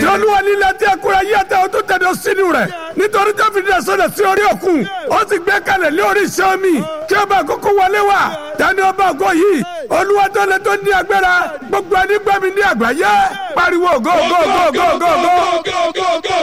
olúwa nílẹ̀ tí ẹkúrẹ́ yí ẹ̀tẹ́ o tó tẹ̀dọ̀ sínú rẹ̀ nítorí tó fi dẹ̀ sọ̀dọ̀ sí orí òkun ó sì gbé kalẹ̀ lé orí iṣẹ́ omi kí ọba àkókò wọlé wá tani ọba àgọ yìí olúwa tó lè tó ní agbára gbogbo ẹni gbẹ́mi ní àgbáyé pariwo go go go go go go.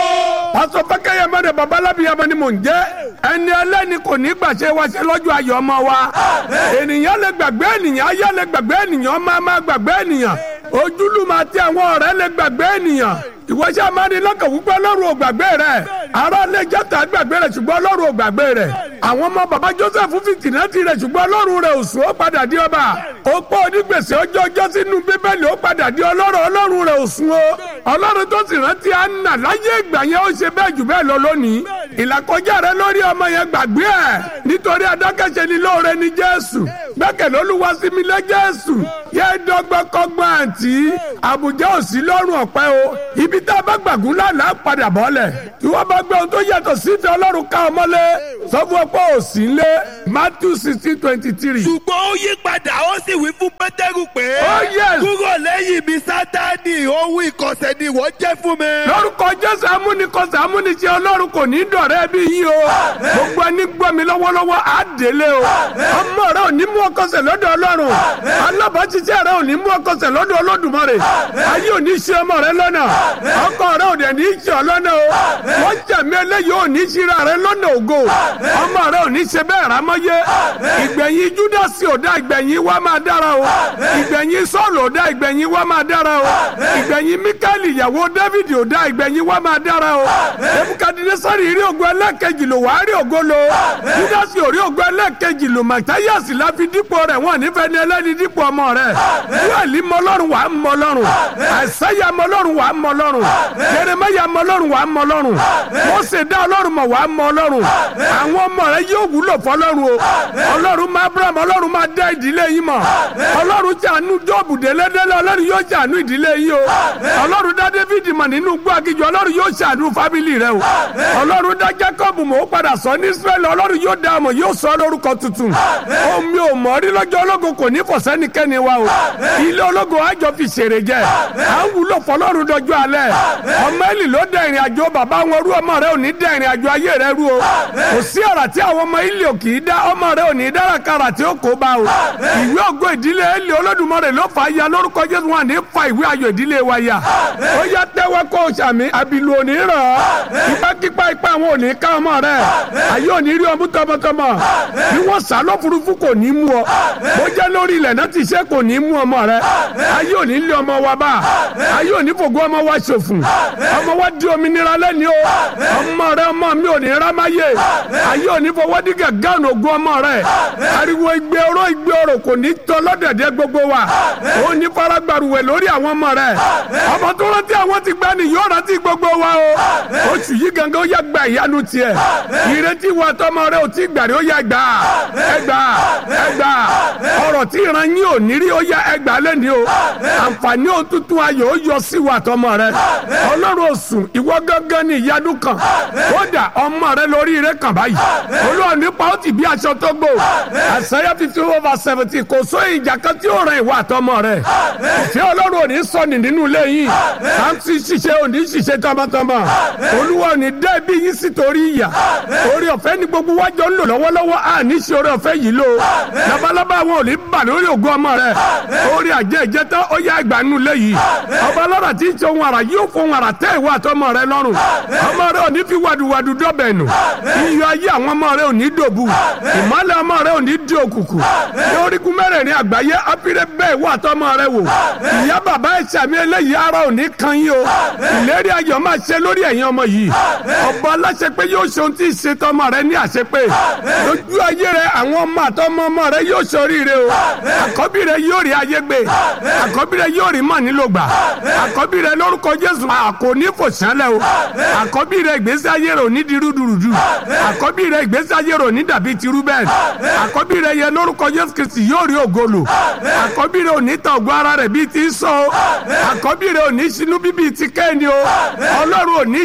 pásọ fẹkẹyẹ mẹrẹ babalábíyamọ ni mò ń jẹ ẹni ẹlẹ́ni kò ní gbàṣẹ wa ṣe lọ́jọ́ ayọ̀ ọmọ wa ènìyàn lè gbàgbé ènìyàn ayé lè gbàgbé ènìyàn máa máa gbàgbé ènìyàn ojúlùmọ̀ àti àwọn ọ̀rẹ́ lè gbàgbé ènìyàn ìwọ́sẹ̀ amánilọ́kàn wípé ọlọ́run ò gbàgbé rẹ̀ ará lè jẹ́ta gbàgbé rẹ̀ ṣùgbọ́n ọlọ́run ò gbàgbé rẹ̀ àwọn ọmọ bàbá joseph fìtìnà ti rẹ̀ ṣùgbọ́n ọlọ́run rẹ̀ ò sùn ó padà di ọba ó pọ̀ onígbèsè ọjọ́ ọjọ́ sínú bíbélì ó padà di ọlọ́run ọlọ́run rẹ̀ ò sùn ó ọlọ́run tó sì rántí àná láyé ìgbà yẹn ó ṣe bẹ́ẹ̀ jù bẹ́ẹ̀ lọ lónìí ìlàkọjá rẹ lórí ọmọ yẹn gbàgbé ẹ̀ nítorí adákẹ́ṣe ni lóore ni jésù gbẹ́kẹ̀lé olúwa sí mi lé jésù yẹ dọ́gbọ́kọ́gbọ́n àǹtí àbújá òsì lọ́rùn ọ̀pẹ o ibi tá a bá gbàgún lánàá padà bọ́lẹ̀ tí wọ́n bá gbé ohun tó yàtọ̀ sí ìfẹ́ ọlọ́run ká ọmọlé sọ fún ọ̀pọ̀ òsì ńlẹ̀ matthew sixteen twenty three. ṣùgbọ́n ó yí padà ó sì wí fún pétérù pé. Oh, yes. kúrò lẹ́yìn mi sátani ohun ìkọ̀sẹ̀ ni ìwọ jẹ́ fún mi. lórúkọ jésù amúnikọsẹ̀ amúniṣe ọlọ́run kò ní dọ̀rẹ́ bí yín o gbogbo ẹni gbọ́ mi lọ́wọ́lọ́wọ́ á délé o ọmọ rẹ ò ní mú ọkọsẹ̀ lọ́dọ̀ ọlọ́run alábàáṣiṣẹ́ rẹ ò ní mú ọkọsẹ̀ lọ́dọ̀ olódùmarè ayé ò ní ṣe ọmọ rẹ lọ́nà ọkọ rẹ ò dẹ̀ ní ṣe ọ lọ́nà o wọ́n jẹ̀mí eléyìí ò ní ṣíra rẹ lọ́nà ògo ọmọ rẹ ò ní ṣe bẹ́ẹ̀ rámọ́yé ìgbẹ̀yìn júdásì ò dá ìgbẹ̀yìn wa máa dára o ìgbẹ̀yìn sọ́ọ̀lù ò dá ìgbẹ̀yìn wa máa dára o ìgbẹ̀yìn míkẹ́lì ìyàwó dávìdì ò dá ìgbẹ̀yìn wa máa dára o ebukadinasari rí ògo ẹlẹ́kejì lò wá rí ògo lo júdásì ò rí ògo ẹlẹ́kejì lò màtáyàsì la fi dípò rẹ̀ wọ́n nífẹ̀ẹ́ ní ẹlẹ́ni dípò ọmọ rẹ̀ yóòlì mọlọ́run wà á mọlọ́run àìsáyà mọlọ́run wà á mọlọ́run jeremaya mọlọ́run wà á mọlọ́run mọ́sẹ̀ dá ọlọ́run mọ̀ wà á mọlọ́run àwọn ọmọ rẹ̀ yóò wúlò fọlọ́run o ọlọ́run máa abraham ọlọ́run máa dá ìdílé yín mọ̀ ọlọ́run jàánú jọ́ọ̀bù délédélé ọlọ́run yóò jàánú ìdílé yín o ọlọ́run dá david mọ̀ nínú gbọ́ akíjọ ọlọ́run yóò ṣàánú fábìlì rẹ o ọlọ́run dá jacob mọ̀ ó padà sọ ní israẹli ọlọ́run yóò dá ọmọ yóò sọ lórúkọ tuntun omi ò mọ̀ rí lọ́jọ́ ológun kò ní fọ̀sẹ́nikẹ́ni wa o ilé ológun àjọ fi ṣèrè jẹ à ń wúlò fọlọ́run dọjọ́ alẹ́ ọmọ ẹ̀lì ló dẹ ìrìn àjò bàbá wọn rú ọmọ rẹ ò ní dẹ ìrìn àjò ayé rẹ rú o kò sí ọ̀rà tí àwọn ọmọ ilé ò kì í dá ọmọ rẹ ò ní dára kára tí ó kó bá o ìwé ògo ìdílé ẹ̀lì olódùmarè ló fà á ya lórúkọ jésù wọn ní fa ìwé ayọ̀ ìdílé wa ya ó yá tẹ́wọ́ kó o sàmì àbìlù òní ràn ọ́ ipákípá ipá àwọn òní ká ọmọ rẹ ayé òní rí ọmú tọmọtọmọ bí wọ́n sá lọ́furufú kò ní mú ọ bó jẹ́ lórí ilẹ̀ náà ti ṣe kò ní mú ọmọ rẹ ayé òní lé ọmọ wa bá ayé òní fògo ọmọ wa ṣòfò ọmọ wa di òmìnira lẹ́ni o ọmọ rẹ ọmọ mi ò ní rámáyé ayé òní fọwọ́ dí gàgán ògùn ọmọ rẹ ariwo igbe oró igbe oró kò ní tọ́ lọ́dẹ̀dẹ̀ gbogbo wa ó ní faragbaruwẹ̀ lórí àwọn ọmọ rẹ ọmọ tó rántí àwọn ti gbani yóò rántí gbogbo wa o oṣù yìí gangan ó yẹ gba ìyanu tiẹ̀ ìrètí wa tọmọ rẹ ò tí gbàrí ó yẹ gbà ẹgbà ẹgbà ọ̀rọ̀ tí ìran yín ò ní rí ó yẹ ẹgbà lẹ́ni o àǹfààní òtútù ayọ̀ ó yọ sí wa tọmọ rẹ ọlọ́run òsùn ìwọ gángan ní ìyanu kan kódà ọmọ rẹ lórí ire kan báyìí olúwa nípa ó ti bí aṣọ tó gbò àṣàyà fifty over seventy kò só ìjà kan tí ó ràn ìwà àtọmọ rẹ ìfẹ́ ọlọ́run ò ní sọnì nínú ilé yìí sáǹtì ṣiṣẹ́ ò ní ṣiṣẹ́ tọmọtọmọ olúwa ò ní dẹ́ bí yín sí torí ìyà orí ọ̀fẹ́ ní gbogbo wájọ ń lò lọ́wọ́lọ́wọ́ à ní ṣe orí ọ̀fẹ́ yìí lò labalábá àwọn ò ní bà lórí ògùn ọmọ rẹ orí àjẹ ìjẹta ó yá ìgbà nínú ilé yìí ọba ọlọ́rà tí ń ṣe ohun àrà yóò fún ohun àrà tẹ́ ìwà àtọmọ rẹ lọ́rùn ọmọ rẹ ò ní fi wàdùwàdù dọ́bẹ̀ nù iyọ̀ ayé àwọn ọmọ rẹ ò ní dòbu ìmọ̀lẹ̀ ọmọ rẹ ò ní di òkùnkùn lórígun mẹ́rẹ̀ẹ̀rin àgbáyé apire bẹ́ẹ̀ wà tọmọ rẹ wò ìyá bàbá ẹ̀ sàmì eléyìí ara ò ní kan yín o ìlérí ayọ̀ máa ṣe lórí ẹ̀yin ọmọ yìí ọba aláṣẹ pé yóò ṣe ohun tí ì ṣe tọmọ rẹ ní àṣepé lójú ayé rẹ àwọn ọmọ àtọmọ ọmọ rẹ yóò ṣoríire o àkọ́bí rẹ yóò rí ayé gbé àkọ́bí rẹ yóò rí mọ̀ nílò gbà àkọ́bí rẹ lórúkọ jésù àkò ní fò sánlẹ̀ o àkọ́bí rẹ ìgbésí ayé rẹ ò ní di rúdurùdu àkọ́bí rẹ ìgbésí ayé rẹ ò ní dàbí ti rúbẹ́n àkọ́bí rẹ yẹ lórúkọ jésù kristi yóò rí ògolo àkọ́bí rẹ ò ní ta ògo ara rẹ bíi ti sọ o àkọ́bí rẹ ò ní sinú bíbí ti kẹ́ni o ọlọ́run ò ní ṣe ọ́ ní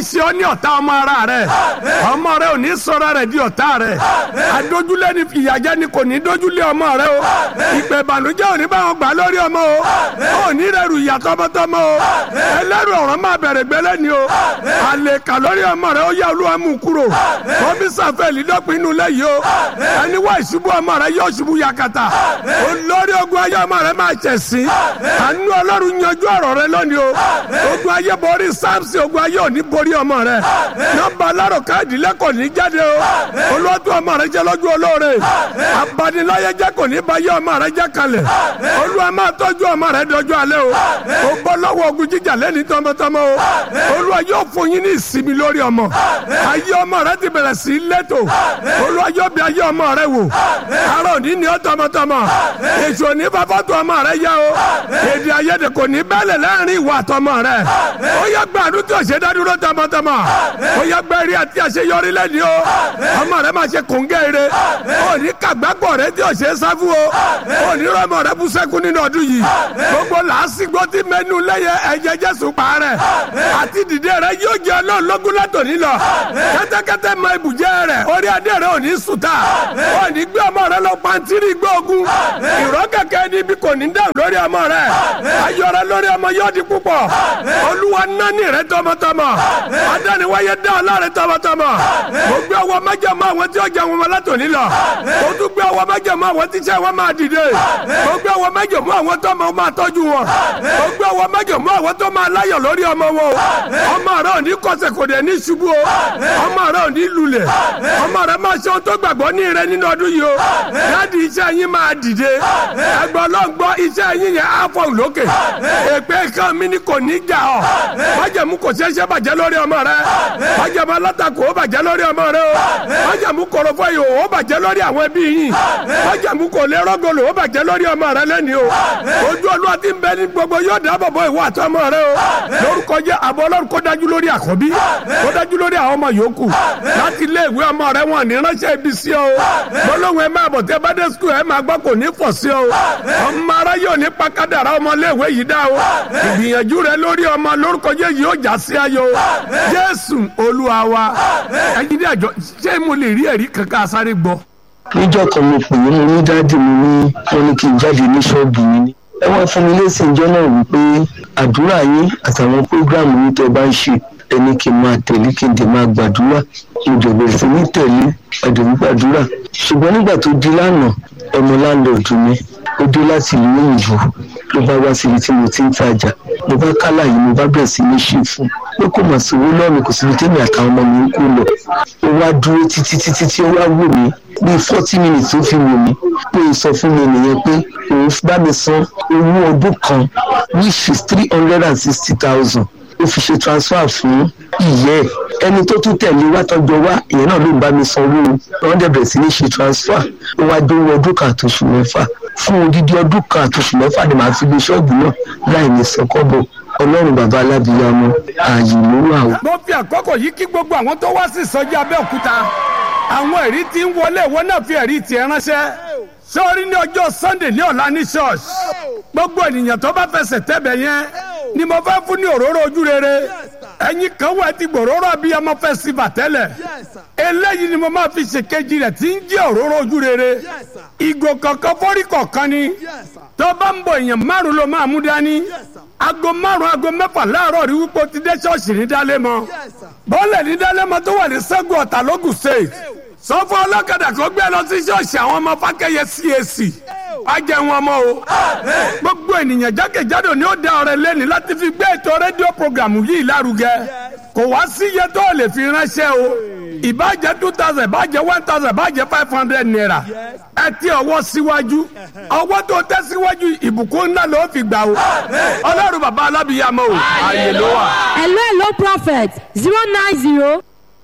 ní ọ̀tá ọmọ ara rẹ̀ ọmọ rẹ̀ ò ní sọ̀rọ̀ rẹ̀ di ọ̀tá rẹ̀ adójúlé ni ìyàjẹ́ ni kò ní dójúlé ọmọ rẹ̀ o ìpè ìbànújẹ́ ò ní bá wọn gbà lórí ọmọ o ò ní rẹrù ìyà tọmọtọmọ o ẹlẹ́rù ọ̀rọ̀ máa bẹ̀rẹ̀ gbẹ́lẹ́ ni o àlèkà lórí ọmọ rẹ̀ ó yá olúwa mú kúrò kọ́mísà fẹ́ẹ̀lì dọ́pin inú lẹ́yìn o ẹni wá ìṣubú ọmọ rẹ̀ yóò ṣubú yakata olórí ogun ayé ọmọ rẹ̀ máa ṣẹ̀ sí àánú ọlọ́run yanjú ọ̀rọ̀ rẹ̀ lónìí o ogun ayé borí samson ogun ayé ò ní borí ọmọ rẹ̀ nọ́mbà alárò káàdì lẹ́kọ̀ọ́ ní jáde o olóòtú ọmọ rẹ̀ jẹ́ lójú olóore abaniláyé jẹ́ kò ní bá yé ọmọ rẹ̀ jẹ́ kalẹ̀ olúwa máa tọ́jú ọmọ rẹ̀ dọjọ́ alẹ́ o o bọ́ lọ́wọ́ ogun jíjà lẹ́ni tọmọtọmọ o olúwa yóò fún yín ní ìsinmi lórí ọmọ ayé ọmọ rẹ̀ ti bẹ̀rẹ̀ sí lẹ́tò olúwa yóò bí ayé ọmọ rẹ̀ wò ara òní ni ó tọmọtọmọ èso ní fàfọ́tò ọmọ rẹ̀ yá o èdè ayédè kò ní bẹ́lẹ̀ láàrin ìwà àtọmọ rẹ̀ ó yẹ gbàdúrà tí o ṣe dádúró tọmọtọmọ ó yẹ gbẹ́rí àti àṣeyọrí lẹ́ni o ọmọ rẹ̀ máa ṣe kòńgẹ́ ire ó ní kàgbákọ̀ rẹ̀ tí o ṣe sáfù o ó ní rọmọ rẹ̀ bú sẹ́kù nínú ọdún yìí gbogbo làásìgbò tí mẹ́nu lẹ́yẹ ẹ̀jẹ̀ jésù pa rẹ̀ àti dìde rẹ̀ yóò jẹ́ ọlọ́run lógún látòní lọ kẹ́tẹ́kẹ́tẹ́ mọ ibùjẹ́ rẹ̀ orí adé rẹ̀ ò ní sùtà ó ní gbé ọmọ rẹ̀ lọ pàǹtírí gbóògùn ìrọ́ kẹ̀kẹ́ níbi kò ní dáhùn lórí ọmọ rẹ̀ ayọ̀ rẹ̀ lórí ọmọ yóò di púpọ̀ olúwa nání rẹ̀ tọmọtọmọ adániwáyé dá ọlá rẹ̀ tọmọtọmọ mo gbé ọwọ́ májàmú àwọn tí ó jẹ wọn látòní lọ mo tún gbé ọwọ́ májàmú àwọn tí iṣẹ́ wọn máa dìde mo gbé ọwọ́ májàmú àwọn tó máa tọ́jú wọn mo gbé ọwọ́ májàmú àwọn tó máa láyọ̀ lórí ọmọ wọn ọmọ rẹ̀ ò ní kọsẹ̀ kò dẹ̀ ní ṣubú o ọmọ rẹ̀ ò ní lulẹ̀ ọmọ rẹ̀ máa ṣe ohun tó gbàgbọ́ ní rẹ̀ nínú ọdún yìí o láti iṣẹ́ yín máa dìde ẹgbẹ́ ọlọ́ngbọ́ iṣẹ́ yín yẹn á fọ̀ lókè èpè kan mi ni kò ní jà ọ́ májàmú kò ṣeéṣe bàjẹ́ lórí ọmọ rẹ̀ májàmú alátakò ó bàjẹ́ lórí ọmọ rẹ̀ o májàmú kọ̀rọ̀fọ̀ yìí ó bàjẹ́ lórí àwọn ẹbí yìí májàmú kò lè rọ́gọ̀lù ó bàjẹ́ lórí ọmọ rẹ̀ lẹ́ni o ojú olúwa ti ń bẹ ní gbogbo yóò dáàbò bo ìwọ àtọmọ rẹ o lórúkọ jẹ àbọ̀ ọlọ́run kó dájú lórí àkọ́bí kó dájú lórí àwọn ọmọ yòókù láti ilé ìwé ọmọ rẹ wọn ní ránṣẹ́ ibi sí ọ gbólóhùn ẹ máa bọ̀ tẹ bá dé skul ẹ máa gbọ́ kò ní fọ̀ sí ọ ọmọ ara yóò ní pakadàrà ọmọ iléèwé yìí dá o ìgbìyànjú rẹ lórí ọmọ lórúkọ jẹ yìí ó já sí ayọ̀ jésù olúwa wa ẹyin ní àjọ ṣé mo lè rí ẹ̀rí kankan sáré gbọ́. níjọ́ kan mo pè é mo ní dáàdì mi ní wọn ní kí n jáde ní ṣọ́ọ̀bù mi ní ẹ wọ́n fún mi lésì ìjọ náà wípé àdúrà yín àtàwọn prógráàmù yín tẹ́ bá ń ṣe ẹni kí n máa tẹ̀lé kí n dẹ̀ máa gbàdúrà mo dẹ̀ bẹ̀rẹ̀ sí ní tẹ̀lé ẹ̀dẹ̀ ní gbàdúrà ṣùgbọ́n nígbà tó di lánàá ọmọ láńlọ́ọ̀dù mi ó dé láti ìlú òyìnbó ló bá wá síbi tí mo ti ń tajà mo bá kálà yìí mo bá bẹ̀rẹ̀ sí ní ṣe fún pé kò mà sí owó lọ́ọ̀mì kò síbi tẹ́mi àtàwọn ọmọ mi ń kó lọ ó wá dúró títí títí tí ó wá wò mí bíi forty minutes tó fi wò mí pé ó sọ fún mi nìyẹn pé òun bá mi san owó ọdún kan which is three hundred and sixty thousand ó fi ṣe transfer fún ìyẹ́ ẹ̀ ẹni tó tún tẹ̀lé wá tọ́jọ́ wá ìyẹn náà ló ń bá mi sanwó wọ́n dẹ̀ bẹ̀rẹ̀ sí ní ṣe transfer ó wá dówó ọdún kan àtòṣù mẹ́fà fún odidi ọdún kan àtòṣù mẹ́fà ni màá fi gbé ṣọ́ọ̀bù náà láì ní sọ́kọ́bọ̀ ọlọ́run bàbá alábìyamọ ààyè ló wà o. mo fi àkókò yìí kí gbogbo àwọn tó wá sí ìsọjí abẹ́òkúta àwọn ẹ̀rí tí ń wọlé ìwọ náà fi ẹ̀rí tiẹ̀ ránṣẹ́ sọ́ọ́rí ní ọjọ́ sunday ní ọ̀la ní church gbogbo ènìyàn tó bá fẹsẹ̀ tẹ́bẹ̀ yẹn ni mo fẹ́ fún ní òróró ojú rere ẹ̀yin kan wà ti gbòòrò abiyamọ festival tẹ́lẹ̀ eléyìí ni mo máa fi ṣèkejì rẹ̀ tí ń jẹ́ òróró ojú rere ìgò kọ̀ọ̀kan fọ́rí kọ̀ọ̀kan ni tó bá ń bọ̀ èèyàn márùn ló máa mú dání aago márùn aago mẹ́fà láàárọ̀ rí wípé o ti dé ṣọ́ọ̀ṣì ní dálémọ̀ bọ́ọ̀lẹ̀ ní dálémọ̀ tó wà ní sẹ́gun ọ̀tà lógùn state sọ fún ọlọ́kadà kó gbé lọ sí ṣọ́ọ̀ṣì àwọn ọmọ fákẹ́yẹ CAC ajẹ́ wọn mọ́ o gbogbo ènìyàn jákèjádò ni ó dá ọrẹ lẹ́ni láti fi gbé ètò rédíò programu yìí lárugẹ kò wá sí iye tó lè fi ránṣẹ́ o ìbàjẹ́ two thousand ìbàjẹ́ one thousand ìbàjẹ́ five hundred naira ẹ ti ọwọ́ síwájú ọwọ́ tó tẹ́ síwájú ìbùkún ńlá ló fi gbà o ọlọ́run bàbá alábìyàmọ o ààyè ló wà. hello hello prophet zero nine zero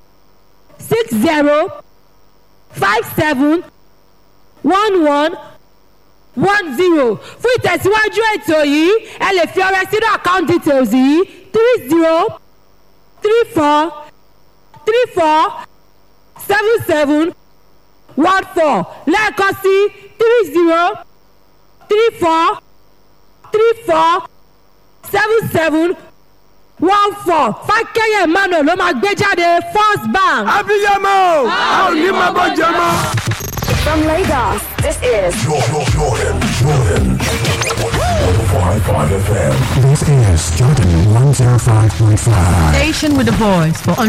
six zero five seven one one one zero fún ìtẹ̀síwájú ètò yìí ẹ lè fi ọrẹ sínú account details yìí three zero three four three four seven seven one four lẹ́ẹ̀kan sí three zero three four three four seven seven one four fákẹ́yẹ̀ emmanuel ló máa gbé jáde first bank. abiyamọ o a ò ní máa bọ́ jẹ mọ́. From Lagos, this is Jordan, Jordan, Jordan. 105.5 FM. This is Jordan 105.5. Station with the voice for